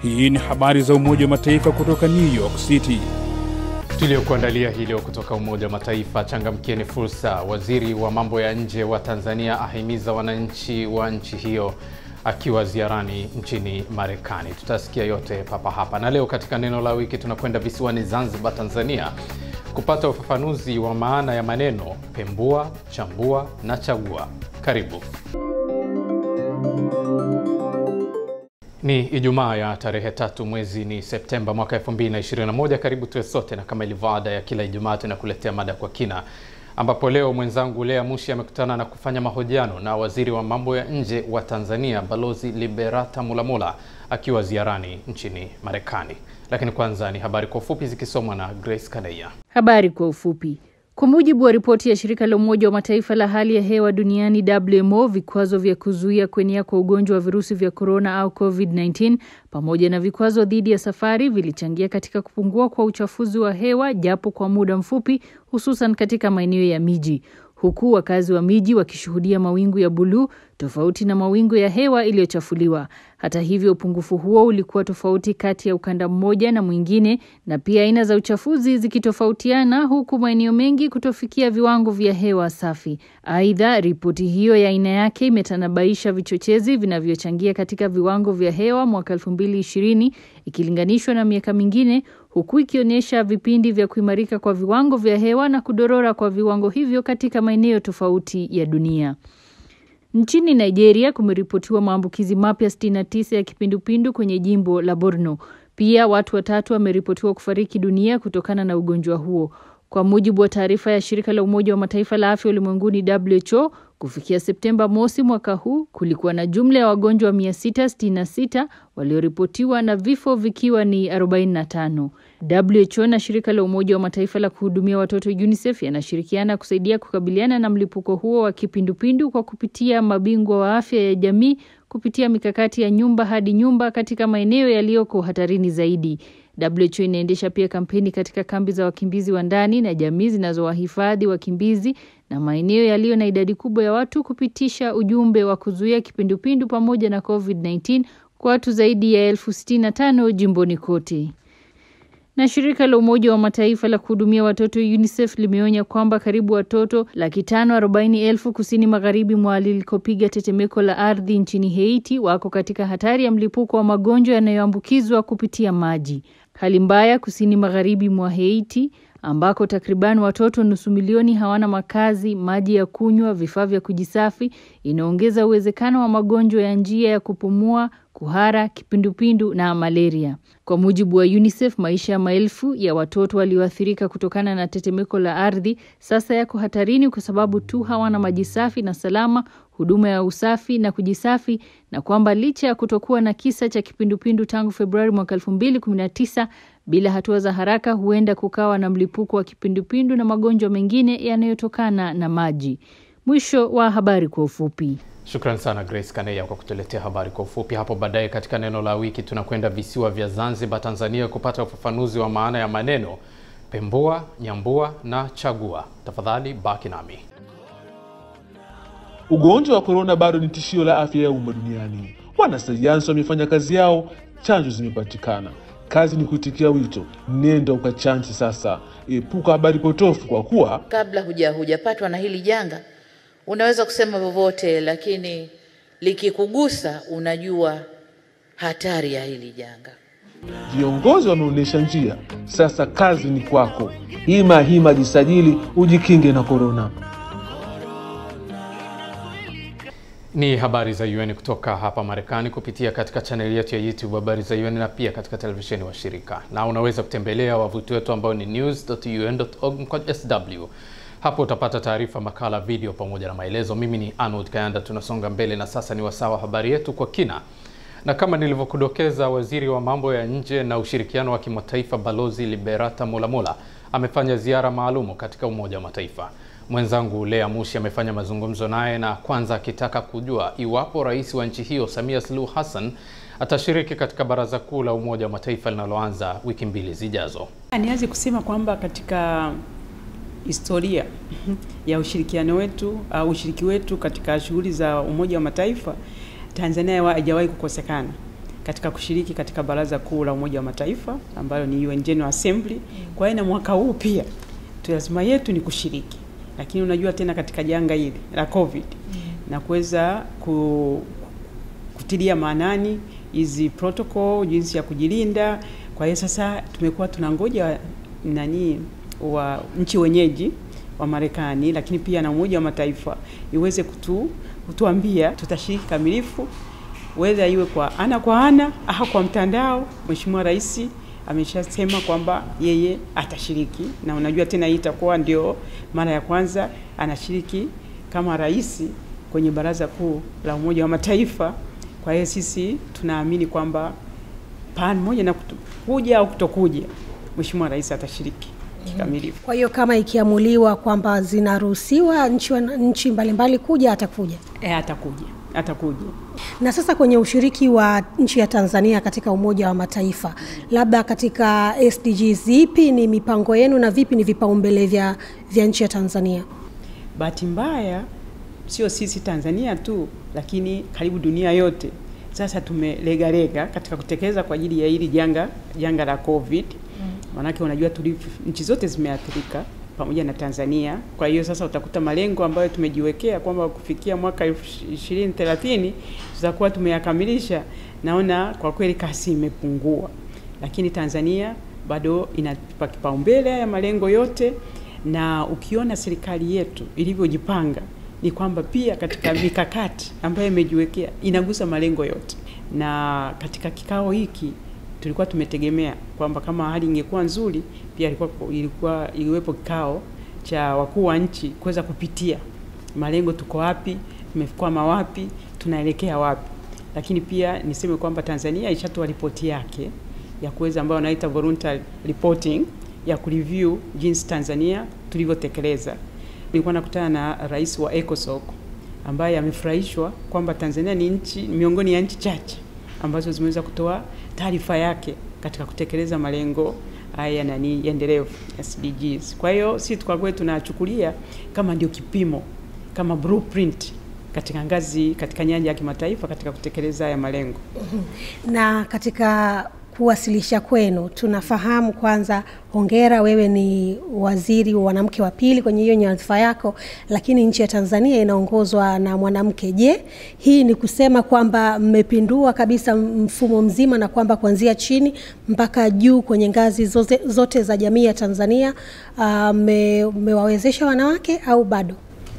Hii ni habari za Umoja wa Mataifa kutoka New York City. Tuliokuandalia hii leo kutoka Umoja wa Mataifa. Changamkieni fursa. Waziri wa mambo ya nje wa Tanzania ahimiza wananchi wa nchi hiyo akiwa ziarani nchini Marekani. Tutasikia yote papa hapa, na leo katika neno la wiki tunakwenda visiwani Zanzibar, Tanzania, kupata ufafanuzi wa maana ya maneno pembua, chambua na chagua. Karibu. Ni Ijumaa ya tarehe tatu mwezi ni Septemba mwaka 2021. Karibu tuwe sote, na kama ilivyo ada ya kila Ijumaa tunakuletea mada kwa kina, ambapo leo mwenzangu Lea Mushi amekutana na kufanya mahojiano na waziri wa mambo ya nje wa Tanzania Balozi Liberata Mulamula akiwa ziarani nchini Marekani. Lakini kwanza ni habari kwa ufupi zikisomwa na Grace Kadeya. Habari kwa ufupi. Kwa mujibu wa ripoti ya shirika la Umoja wa Mataifa la hali ya hewa duniani WMO, vikwazo vya kuzuia kuenea kwa ugonjwa wa virusi vya korona au COVID-19 pamoja na vikwazo dhidi ya safari vilichangia katika kupungua kwa uchafuzi wa hewa japo kwa muda mfupi, hususan katika maeneo ya miji, huku wakazi wa miji wakishuhudia mawingu ya buluu tofauti na mawingu ya hewa iliyochafuliwa. Hata hivyo, upungufu huo ulikuwa tofauti kati ya ukanda mmoja na mwingine, na pia aina za uchafuzi zikitofautiana, huku maeneo mengi kutofikia viwango vya hewa safi. Aidha, ripoti hiyo ya aina yake imetanabaisha vichochezi vinavyochangia katika viwango vya hewa mwaka 2020 ikilinganishwa na miaka mingine, huku ikionyesha vipindi vya kuimarika kwa viwango vya hewa na kudorora kwa viwango hivyo katika maeneo tofauti ya dunia. Nchini Nigeria kumeripotiwa maambukizi mapya 69 ya kipindupindu kwenye jimbo la Borno. Pia watu watatu wameripotiwa kufariki dunia kutokana na ugonjwa huo. Kwa mujibu wa taarifa ya shirika la Umoja wa Mataifa la afya ulimwenguni WHO, kufikia Septemba mosi mwaka huu kulikuwa na jumla ya wagonjwa 666 walioripotiwa na vifo vikiwa ni 45. WHO na shirika la Umoja wa Mataifa la kuhudumia watoto UNICEF yanashirikiana kusaidia kukabiliana na mlipuko huo wa kipindupindu kwa kupitia mabingwa wa afya ya jamii kupitia mikakati ya nyumba hadi nyumba katika maeneo yaliyoko hatarini zaidi. WHO inaendesha pia kampeni katika kambi za wakimbizi wa ndani na jamii zinazowahifadhi wakimbizi na maeneo yaliyo na idadi kubwa ya watu kupitisha ujumbe wa kuzuia kipindupindu pamoja na COVID-19 kwa watu zaidi ya elfu sitini na tano jimboni kote. Na shirika la Umoja wa Mataifa la kuhudumia watoto UNICEF limeonya kwamba karibu watoto laki tano arobaini elfu kusini magharibi mwa lilikopiga tetemeko la ardhi nchini Haiti wako katika hatari ya mlipuko wa magonjwa yanayoambukizwa kupitia maji. Hali mbaya kusini magharibi mwa Haiti ambako takriban watoto nusu milioni hawana makazi, maji ya kunywa, vifaa vya kujisafi, inaongeza uwezekano wa magonjwa ya njia ya kupumua, kuhara, kipindupindu na malaria. Kwa mujibu wa UNICEF, maisha ya maelfu ya watoto walioathirika kutokana na tetemeko la ardhi sasa yako hatarini kwa sababu tu hawana maji safi na salama, huduma ya usafi na kujisafi, na kwamba licha ya kutokuwa na kisa cha kipindupindu tangu Februari mwaka 2019 bila hatua za haraka huenda kukawa na mlipuko wa kipindupindu na magonjwa mengine yanayotokana na maji. Mwisho wa habari kwa ufupi. Shukran sana Grace Kaneya kwa kutuletea habari kwa ufupi. Hapo baadaye katika neno la wiki tunakwenda visiwa vya Zanzibar, Tanzania, kupata ufafanuzi wa maana ya maneno pembua, nyambua na chagua. Tafadhali baki nami. Ugonjwa wa korona bado ni tishio la afya ya umma duniani. Wanasayansi wamefanya kazi yao, chanjo zimepatikana. Kazi ni kuitikia wito, nenda ukachanji sasa. Epuka habari potofu, kwa kuwa kabla huja hujapatwa na hili janga unaweza kusema vyovyote, lakini likikugusa unajua hatari ya hili janga. viongozi wameonyesha njia. Sasa kazi ni kwako. Hima hima, jisajili ujikinge na korona. Ni habari za UN kutoka hapa Marekani kupitia katika chaneli yetu ya YouTube habari za UN na pia katika televisheni wa shirika, na unaweza kutembelea wavuti wetu ambao ni news.un.org/sw. Hapo utapata taarifa, makala, video pamoja na maelezo. Mimi ni Arnold Kayanda, tunasonga mbele na sasa ni wasaa wa habari yetu kwa kina, na kama nilivyokudokeza, waziri wa mambo ya nje na ushirikiano wa kimataifa Balozi Liberata Mulamula amefanya ziara maalumu katika Umoja wa Mataifa. Mwenzangu Lea Mushi amefanya mazungumzo naye na kwanza akitaka kujua iwapo rais wa nchi hiyo Samia Suluhu Hassan atashiriki katika Baraza Kuu la Umoja wa Mataifa linaloanza wiki mbili zijazo. Nianze kusema kwamba katika historia ya ushirikiano wetu au ushiriki wetu katika shughuli za Umoja wa Mataifa, Tanzania hajawahi kukosekana katika kushiriki katika Baraza Kuu la Umoja wa Mataifa ambalo ni UN General Assembly. Kwa hiyo na mwaka huu pia lazima yetu ni kushiriki, lakini unajua tena katika janga hili la COVID na kuweza ku, kutilia maanani hizi protocol, jinsi ya kujilinda. Kwa hiyo sasa tumekuwa tunangoja nani wa nchi wenyeji wa Marekani, lakini pia na Umoja wa Mataifa iweze kutu, kutuambia tutashiriki kamilifu, whether iwe kwa ana kwa ana au kwa mtandao. Mheshimiwa Rais ameshasema kwamba yeye atashiriki, na unajua tena hii itakuwa ndio mara ya kwanza anashiriki kama rais kwenye Baraza Kuu la Umoja wa Mataifa. Kwa hiyo sisi tunaamini kwamba pamoja na kutu- kuja au kutokuja, Mheshimiwa Rais atashiriki kikamilifu. Kwa hiyo kama ikiamuliwa kwamba zinaruhusiwa nchi, wana- nchi mbalimbali kuja atakuja. E, atakuja atakuja. Na sasa kwenye ushiriki wa nchi ya Tanzania katika Umoja wa Mataifa, labda katika SDGs, zipi ni mipango yenu na vipi ni vipaumbele vya, vya nchi ya Tanzania? Bahati mbaya sio sisi Tanzania tu, lakini karibu dunia yote sasa tumelegalega katika kutekeleza kwa ajili ya hili janga janga la COVID. Maanake unajua tulivu, nchi zote zimeathirika pamoja na Tanzania. Kwa hiyo sasa utakuta malengo ambayo tumejiwekea kwamba kufikia mwaka 2030 tutakuwa tumeyakamilisha. Naona kwa kweli kasi imepungua, lakini Tanzania bado inapa kipaumbele ya malengo yote, na ukiona serikali yetu ilivyojipanga ni kwamba pia katika mikakati ambayo imejiwekea inagusa malengo yote, na katika kikao hiki tulikuwa tumetegemea kwamba kama hali ingekuwa nzuri, pia ilikuwa ilikuwa iliwepo kikao cha wakuu wa nchi kuweza kupitia malengo, tuko wapi, tumekwama wapi, tunaelekea wapi. Lakini pia niseme kwamba Tanzania ishatoa ripoti yake ya kuweza ambayo wanaita voluntary reporting ya kureview jinsi Tanzania tulivyotekeleza. Nilikuwa nakutana na rais wa ECOSOC ambaye amefurahishwa kwamba Tanzania ni nchi miongoni ya nchi chache ambazo zimeweza kutoa taarifa yake katika kutekeleza malengo haya nani endelevu SDGs. Kwa hiyo sisi kwa kweli tunachukulia kama ndio kipimo kama blueprint katika ngazi katika nyanja ya kimataifa katika kutekeleza haya malengo. Na katika kuwasilisha kwenu, tunafahamu kwanza, hongera, wewe ni waziri wa mwanamke wa pili kwenye hiyo nyadhifa yako, lakini nchi ya Tanzania inaongozwa na mwanamke. Je, hii ni kusema kwamba mmepindua kabisa mfumo mzima na kwamba kuanzia chini mpaka juu kwenye ngazi zote, zote za jamii ya Tanzania mmewawezesha wanawake au bado?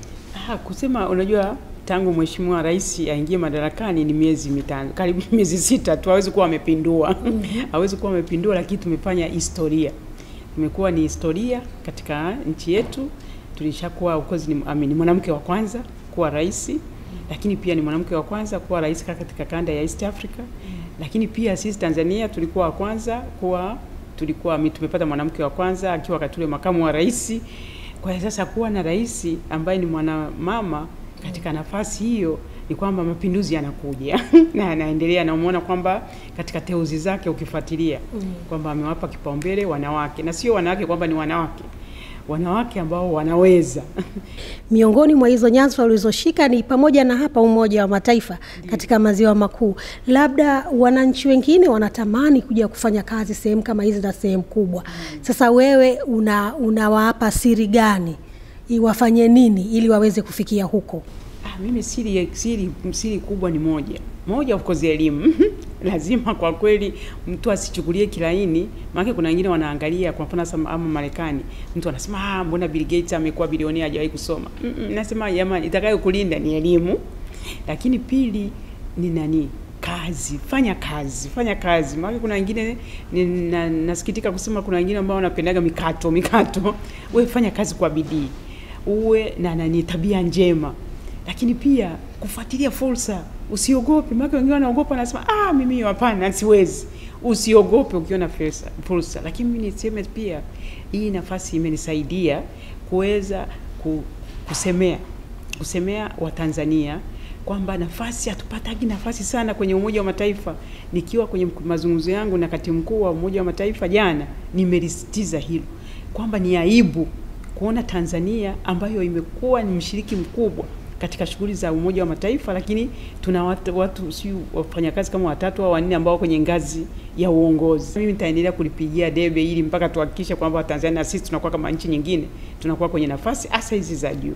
Ah, kusema unajua tangu Mheshimiwa Rais aingie madarakani ni miezi mitano, karibu miezi sita tu, hawezi kuwa amepindua hawezi kuwa amepindua, lakini tumefanya historia, imekuwa ni historia katika nchi yetu. Tulishakuwa of course ni, I mean, mwanamke wa kwanza kuwa rais, lakini pia ni mwanamke wa kwanza kuwa rais katika kanda ya East Africa, lakini pia sisi Tanzania tulikuwa wa kwanza kuwa tulikuwa tumepata mwanamke wa kwanza akiwa wakati ule makamu wa rais. Kwa hiyo sasa kuwa na rais ambaye ni mwanamama katika nafasi hiyo ni kwamba mapinduzi yanakuja na yanaendelea, na umeona kwamba katika teuzi zake ukifuatilia mm. kwamba amewapa kipaumbele wanawake, na sio wanawake kwamba ni wanawake wanawake ambao wanaweza. Miongoni mwa hizo nyadhifa ulizoshika ni pamoja na hapa Umoja wa Mataifa katika maziwa makuu. Labda wananchi wengine wanatamani kuja kufanya kazi sehemu kama hizi na sehemu kubwa. Sasa wewe una unawapa siri gani wafanye nini ili waweze kufikia huko? Ah, mimi siri, siri, siri kubwa ni moja moja, of course elimu lazima kwa kweli mtu asichukulie kilaini, maana kuna wengine wanaangalia kwa mfano ama Marekani, mtu anasema ah, mbona Bill Gates amekuwa bilionea hajawahi kusoma. Mm -mm, nasema jamani, itakayo kulinda ni elimu, lakini pili ni nani kazi, fanya kazi, fanya kazi. Maana kuna wengine na, nasikitika kusema kuna wengine ambao wanapendaga mikato mikato. Wewe fanya kazi kwa bidii, uwe na nani tabia njema, lakini pia kufuatilia fursa, usiogope. Maana wengine wanaogopa, wanasema ah, mimi hapana, siwezi. Usiogope ukiona fursa, fursa. Lakini mimi niseme pia hii nafasi imenisaidia kuweza kusemea kusemea Watanzania kwamba nafasi hatupatagi nafasi sana kwenye Umoja wa Mataifa. Nikiwa kwenye mazungumzo yangu na katibu mkuu wa Umoja wa Mataifa jana, nimelisitiza hilo kwamba ni aibu kuona Tanzania ambayo imekuwa ni mshiriki mkubwa katika shughuli za Umoja wa Mataifa, lakini tuna watu, watu si wafanyakazi kama watatu au wanne ambao kwenye ngazi ya uongozi. Mimi nitaendelea kulipigia debe ili mpaka tuhakikishe kwamba Tanzania sisi tunakuwa kama nchi nyingine, tunakuwa kwenye nafasi hasa hizi za juu.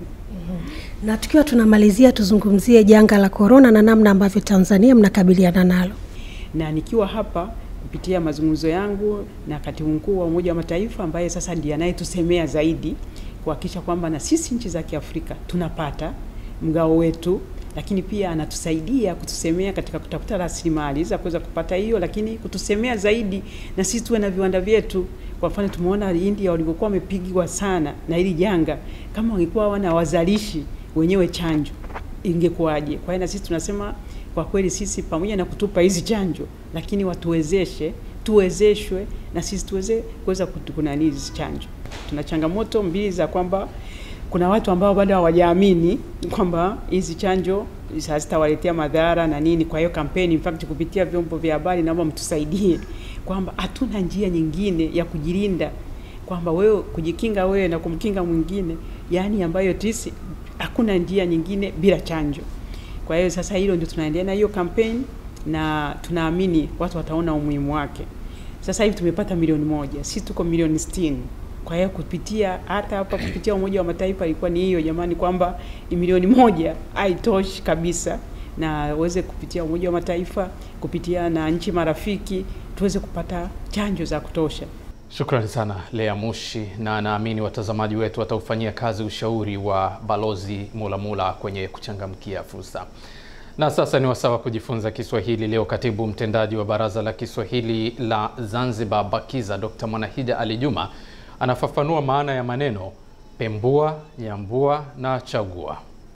Na tukiwa tunamalizia, tuzungumzie janga la korona na namna ambavyo Tanzania mnakabiliana nalo. na nikiwa hapa kupitia mazungumzo yangu na katibu mkuu wa Umoja wa Mataifa ambaye sasa ndiye anayetusemea zaidi kuhakikisha kwamba na sisi nchi za Kiafrika tunapata mgao wetu, lakini pia anatusaidia kutusemea katika kutafuta rasilimali za kuweza kupata hiyo, lakini kutusemea zaidi na sisi tuwe na viwanda vyetu. Kwa mfano tumeona India walivyokuwa wamepigwa sana na hili janga, kama wangekuwa wana wazalishi wenyewe chanjo ingekuwaje? Kwa hiyo na sisi tunasema kwa kweli sisi pamoja na kutupa hizi chanjo, lakini watuwezeshe, tuwezeshwe na sisi tuweze kuweza kunani hizi chanjo. Tuna changamoto mbili za kwamba kuna watu ambao bado hawajaamini kwamba hizi chanjo hazitawaletea madhara na nini. Kwa hiyo kampeni, in fact, kupitia vyombo vya habari, naomba mtusaidie kwamba hatuna njia nyingine ya kujilinda, kwamba wewe kujikinga wewe na kumkinga mwingine, yaani ambayo tisi hakuna njia nyingine bila chanjo. Kwa hiyo sasa hilo ndio tunaendelea na hiyo kampeni na tunaamini watu wataona umuhimu wake. Sasa hivi tumepata milioni moja, sisi tuko milioni sitini. Kwa hiyo kupitia hata hapa kupitia Umoja wa Mataifa ilikuwa ni hiyo jamani, kwamba ni milioni moja haitoshi kabisa, na uweze kupitia Umoja wa Mataifa kupitia na nchi marafiki tuweze kupata chanjo za kutosha. Shukrani sana Lea Mushi, na naamini watazamaji wetu wataufanyia kazi ushauri wa Balozi Mulamula kwenye kuchangamkia fursa. Na sasa ni wasaa wa kujifunza Kiswahili. Leo katibu mtendaji wa Baraza la Kiswahili la Zanzibar BAKIZA Dr. Mwanahija Ali Juma anafafanua maana ya maneno pembua, nyambua na chagua.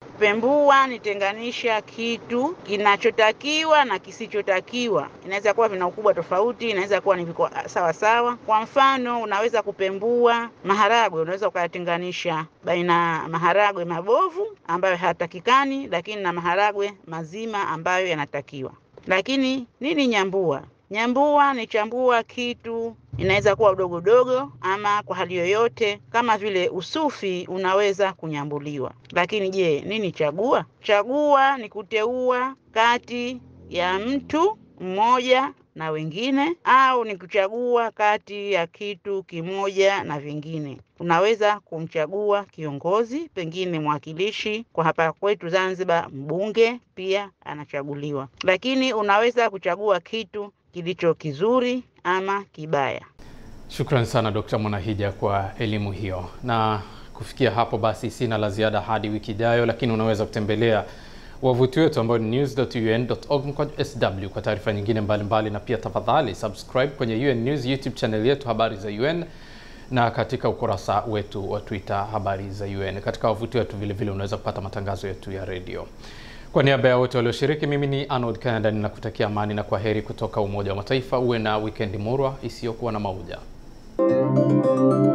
Pembua ni tenganisha kitu kinachotakiwa na kisichotakiwa. Inaweza kuwa vina ukubwa tofauti, inaweza kuwa ni viko sawa sawa. Kwa mfano, unaweza kupembua maharagwe, unaweza ukayatenganisha baina ya maharagwe mabovu ambayo hayatakikani, lakini na maharagwe mazima ambayo yanatakiwa. Lakini nini nyambua? Nyambua ni chambua kitu inaweza kuwa udogo dogo ama kwa hali yoyote, kama vile usufi unaweza kunyambuliwa. Lakini je, nini chagua? Chagua ni kuteua kati ya mtu mmoja na wengine, au ni kuchagua kati ya kitu kimoja na vingine. Unaweza kumchagua kiongozi, pengine mwakilishi. Kwa hapa kwetu Zanzibar, mbunge pia anachaguliwa, lakini unaweza kuchagua kitu kilicho kizuri ama kibaya. Shukrani sana Dr. Mwanahija kwa elimu hiyo, na kufikia hapo basi sina la ziada hadi wiki ijayo, lakini unaweza kutembelea wavuti wetu ambao ni news.un.org/sw kwa taarifa nyingine mbalimbali mbali, na pia tafadhali subscribe kwenye UN News YouTube channel yetu habari za UN na katika ukurasa wetu wa Twitter habari za UN. Katika wavuti wetu vile vile unaweza kupata matangazo yetu ya redio. Kwa niaba ya wote walioshiriki, mimi ni Arnold Canada ninakutakia amani na kwa heri kutoka Umoja wa Mataifa. Uwe na wikendi murwa isiyokuwa na mauja.